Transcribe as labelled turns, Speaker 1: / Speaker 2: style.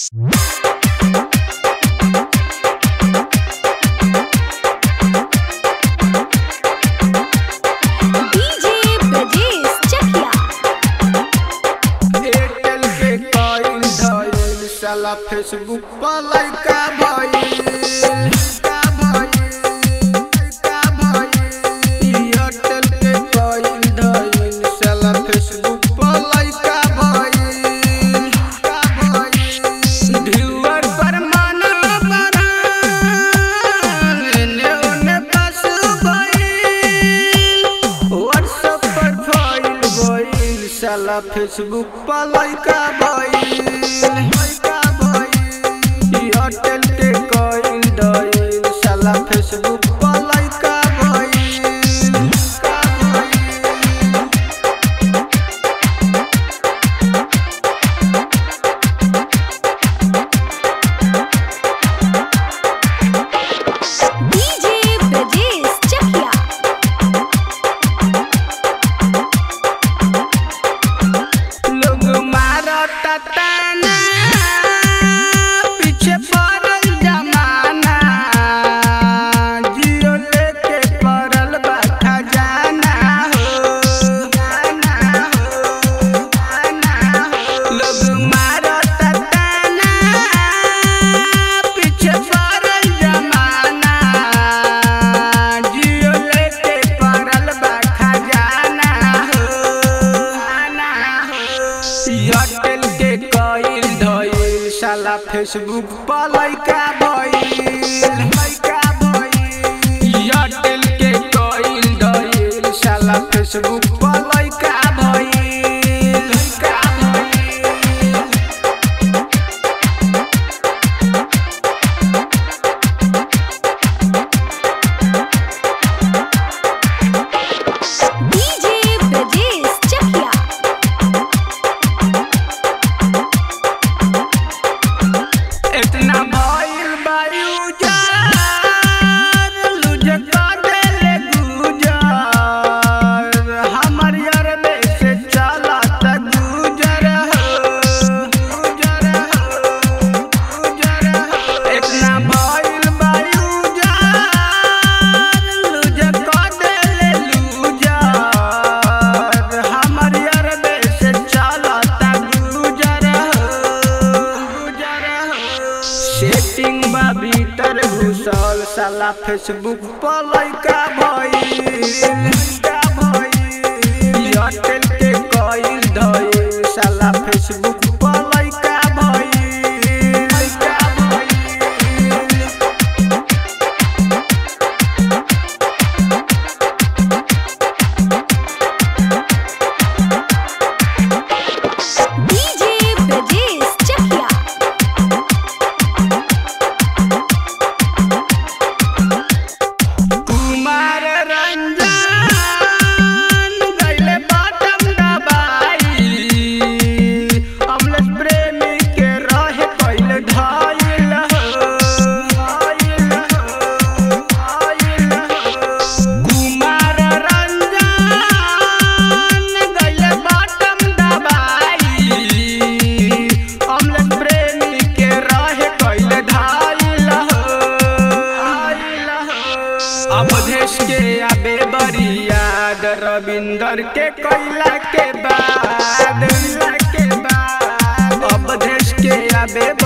Speaker 1: DJ Brajesh Chakia
Speaker 2: Airtel के coin धइल साला फेसबुक पर लइका भइल का भइल का भइल एयरटेल के कॉइन धइल साला फेसबुक पर लइका भइल का भइल व्यूअर पर मन बना एने ओने बस भइल व्हाट्सएप पर भइल भइल साला फेसबुक पर लइका भइल लइका भइल एयरटेल के कइल दइल साला फेसबुक पर लइका भइल का भइल
Speaker 1: डीजे ब्रजेश चकिया
Speaker 2: लोग मारता ताना पीछे पड़ल जमाना जियो लेके पड़ल बा खजाना हो गाना हो गाना हो लोग मारता ताना पीछे पड़ल जमाना जियो लेके पड़ल बा खजाना हो गाना हो एयरटेल के कइल धइल साला फेसबुक पर लइका भइल लइका भइल एयरटेल के कइल धइल साला फेसबुक पर लइका भइल लइका भइल
Speaker 1: डीजे ब्रजेश चकिया
Speaker 2: इतना भइल बायु जार लुझ कर देले गुजर हमर यार में से चला त गुजर हो गुजर हो गुजर हो इतना भइल बायु जार लुझ कर देले लुजर हमर यार में से चला त गुजर हो गुजर हो सेटिंग बा भीतर घुसल साला फेसबुक पर लइका भइल लइका भइल एयरटेल के कइल धइल साला फेसबुक पर लइका भइल लइका भइल
Speaker 1: डीजे ब्रजेश चकिया
Speaker 2: कुमार रंजन गइले बाटम दबाई अमलेश प्रेमी के रहे पहिले धाइल हो धाइल हो धाइल हो कुमार रंजन गइले बाटम दबाई अमलेश प्रेमी के रहे पहिले धाइल हो धाइल हो अवधेश के आबे बड़ी याद रविंदर के कैला के बाद कैला के बाद अवधेश के आबे